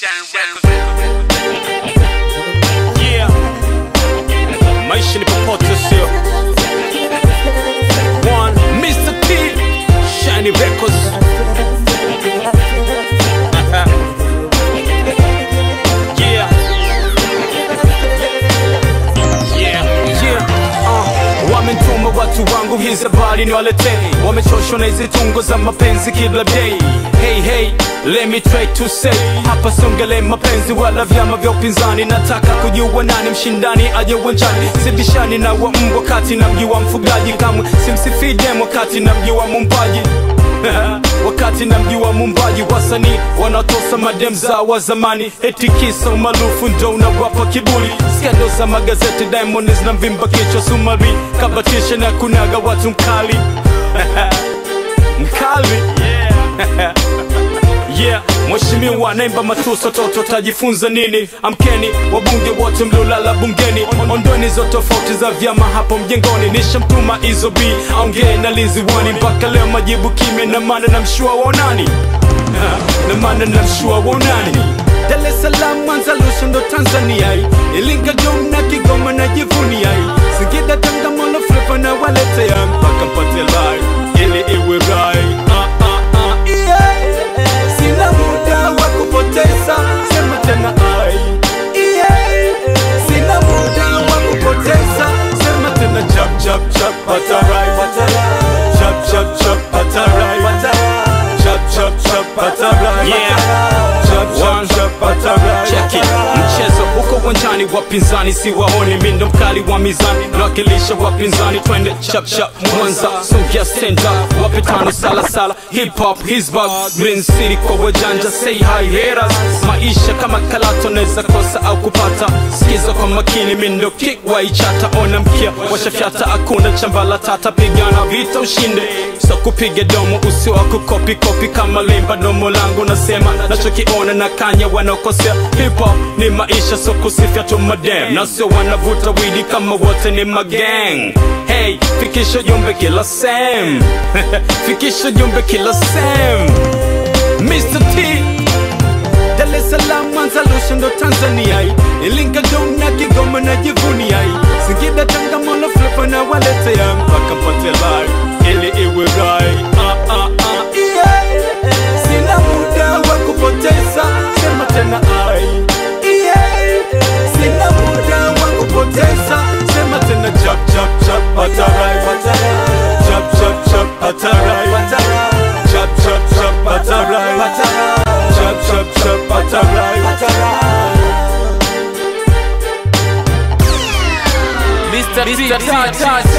Yeah. Maisha ni popote sio One, Mr. T Shiny Records Yeah Yeah, yeah, uh, wamenituma watu wangu hizi habari niwaletee wamechoshwa na hizi tungo za mapenzi kila day hey, hey, let me try to say hapa siongele mapenzi wala vyama vya upinzani nataka kujua nani mshindani aje uwanjani sibishani na wa mbwa kati na mji wa mfugaji kamwe simsifii demo kati na mji wa mumbaji wakati na mji wa mumbaji wasanii wanatosa madem za wa zamani eti kisa umaarufu ndo unawapa kiburi skendo za magazeti diamond zinamvimba kichwa sumari kabatisha na kunaga watu mkali mkali yeah mheshimiwa naimba matuso toto tajifunza nini amkeni wabunge wote mliolala bungeni ondoni zo tofauti za vyama hapo mjengoni nishamtuma izo b aongee na liziwani mpaka leo majibu kimya na maana na mshua waonani na maana na mshua waonani Dar es Salaam, Mwanza, Arusha ndo Tanzania Ilinga, Dom na Kigoma na jivunia Singida, Tanga, Molo, Flava na waletea mpaka mpate lai ili iwe rai ah, ah, ah, yeah. Sina muda wa kupoteza, sema tena ai yeah. Sina muda wa kupoteza, sema tena chap chap chap patarai chap chap chap patarai chap chap chap patarai chap chap chap patarai Check it. Mchezo uko uwanjani, wapinzani si waoni, mi ndo mkali wa mizani, nawakilisha wapinzani, twende chap chap Mwanza, songea stand up, wape tano sala sala, hip hop his bag, Green City kwa wajanja, say hi haters, maisha kama kalato, naweza kosa au kupata, sikiza kwa makini, mi ndo kick waichata, ona mkia washafyata, hakuna chambala tata, pigana vita ushinde, so kupiga domo usio wa kukopi kopi kama limba, domo langu nasema nachokiona na kanya wanaokosea, hip hop ni maisha, so kusifia tu madem, na sio wanavuta widi kama wote ni magang. Hey, fikisha jumbe kila sem, fikisha jumbe kila sem. Mr. T Dar es Salaam, Mwanza, Arusha ndo Tanzania Ilinga, Dom na Kigoma na jivunia Singida, Tanga, Molo, Flava na waletea mpaka mpate lai ili iwe rai ah, ah, ah, yeah. Sina muda wa kupoteza, sema tena ai yeah. Sina muda wa kupoteza, sema tena chap chap chap patarai chap chap chap patarai chap chap chap patarai chap chap chap patarai Mr. T, T, T,